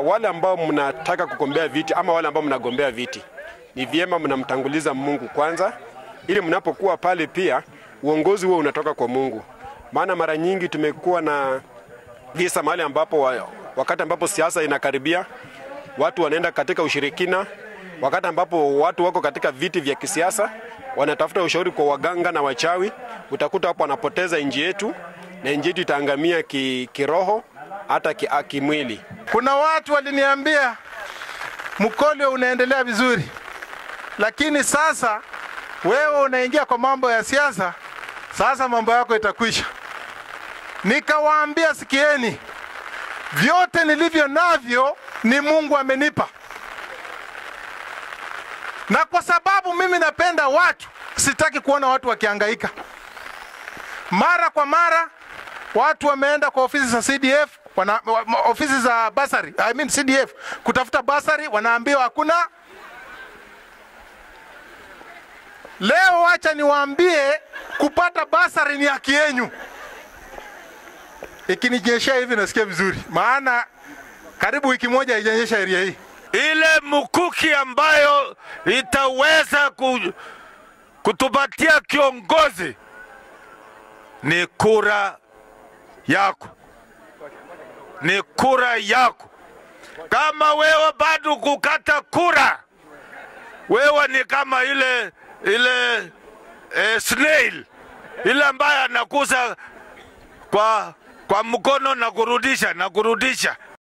wale ambao mnataka kugombea viti ama wale ambao mnagombea viti, ni vyema mnamtanguliza Mungu kwanza, ili mnapokuwa pale pia uongozi huo unatoka kwa Mungu. Maana mara nyingi tumekuwa na visa mahali ambapo wa, wakati ambapo siasa inakaribia watu wanaenda katika ushirikina, wakati ambapo watu wako katika viti vya kisiasa wanatafuta ushauri kwa waganga na wachawi, utakuta hapo wanapoteza nchi yetu na nchi yetu itaangamia ki, kiroho hata ki, kimwili. Kuna watu waliniambia Mkolio unaendelea vizuri, lakini sasa wewe unaingia kwa mambo ya siasa, sasa mambo yako itakwisha. Nikawaambia, sikieni, vyote nilivyo navyo ni Mungu amenipa, na kwa sababu mimi napenda watu, sitaki kuona watu wakihangaika. Mara kwa mara watu wameenda kwa ofisi za CDF wana, ofisi za basari, I mean CDF kutafuta basari, wanaambiwa hakuna. Leo wacha niwaambie, kupata basari ni haki yenu. Ikininyeshea hivi nasikia vizuri, maana karibu wiki moja haijanyesha area hii. ile mkuki ambayo itaweza ku, kutupatia kiongozi ni kura yako, ni kura yako. Kama wewe bado kukata kura, wewe ni kama ile ile eh, snail ile ambaye anakuza kwa kwa mkono na kurudisha na kurudisha